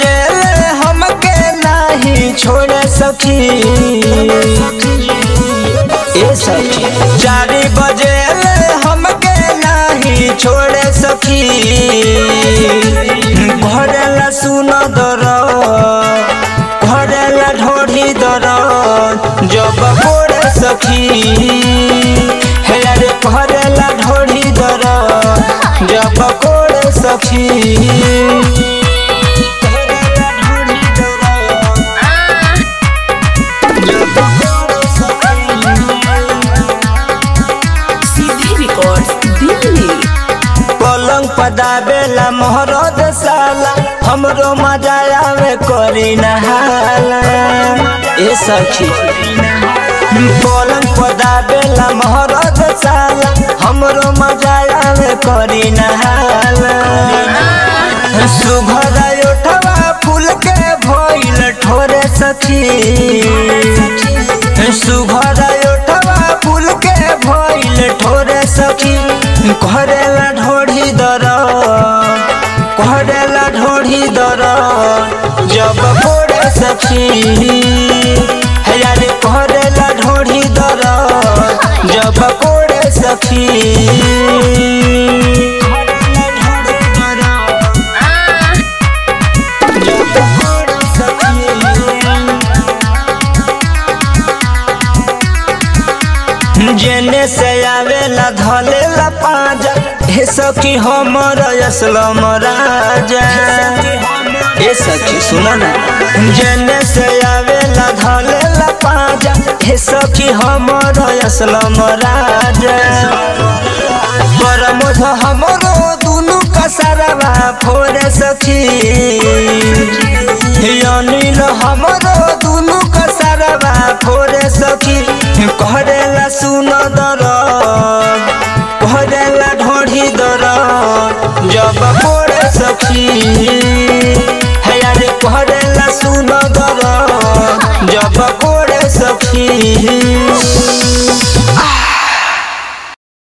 बजे हमके नाही छोड़े सखी ए सखी चार बजे हमके नाही छोड़े सखी भरेला सुन दर भरेला ढोढ़ी दर जब कोड़े सखी हे रे भरेला ढोढ़ी दर जब कोड़े सखी भरेला ढोढ़ी दर जब कोड़े सीधी रिकॉर्ड्स दिल्ली पलंग पदावेला मोहरद साला हमरो मजा आवे करी नहाला ए सखी पलंग पदावेला मोहरद साला हमरो मजा आवे करी नहाला सुघर उठवा फूल के भइल ठोरे सखी सुघर उठवा फूल के भइल ठोरे सखी करेला ढोढ़ी दर करेला ढोढ़ी दर जब कोड़े सखी हे यारे करेला ढोढ़ी दर जब कोड़े सखी करेला ढोढ़ी दर जब कोड़े सखी जेने से आवेला धलेला पाजा हे सखी हमर असलम राजा ए सखी सुन ना जेने से आवेला धलेला पाजा हे सखी हमर असलम राजा परमोध हमरो दुनु कसरवा फोरे सखी अनिल हमरो दुनु कसरवा फोरे सखी करेला सुन दर करेला ढोढ़ी दर जब कोड़े सखी हे यारे करेला सुन दर जब कोड़े सखी